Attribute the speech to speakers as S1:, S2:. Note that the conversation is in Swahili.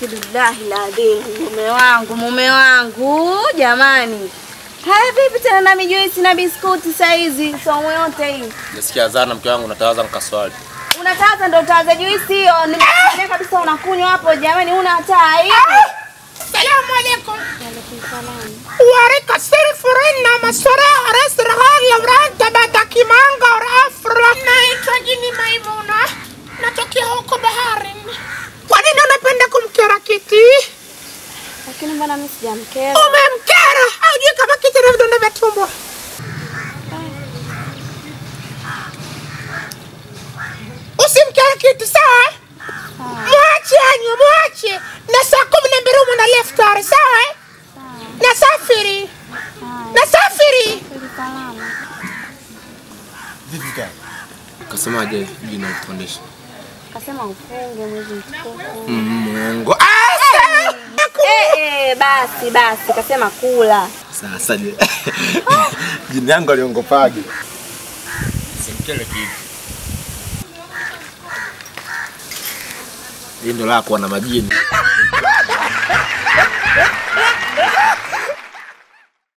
S1: Bismillahi ladhim, mume wangu, mume wangu jamani. Haya vipi tena na mijuisi na biskuti saizi somo yote hii.
S2: Nasikia zana mke wangu natawaza nikaswali.
S1: Unataza ndo utaza juisi hiyo. Nimekuambia kabisa unakunywa hapo jamani, una hata aibu.
S3: Salamu alaikum. Warika siri furin na maswara aras rahal lavran tabata kimanga or afra. Naitwa jini Maimuna. Natokea huko baharini. Kwa nini unapenda kumkera kiti?
S1: Lakini mbona mimi sijamkera?
S3: Umemkera. Haujui kama kiti na vidonda vya tumbo. Usimkere kiti sawa? Mwache anywe, mwache. Na saa kumi na mbili umo na leftari sawa? eh? Nasafiri. Nasafiri.
S2: Vipi kaka? Kasemaje jina kufundisha?
S1: Kasema ufunge mwezi mtukufu.
S2: Mungu.
S3: Asa.
S1: Eh, eh, basi basi kasema kula.
S2: Sasa je. Jina yangu aliongopaje? Simkele kitu. Lindo lako na majini.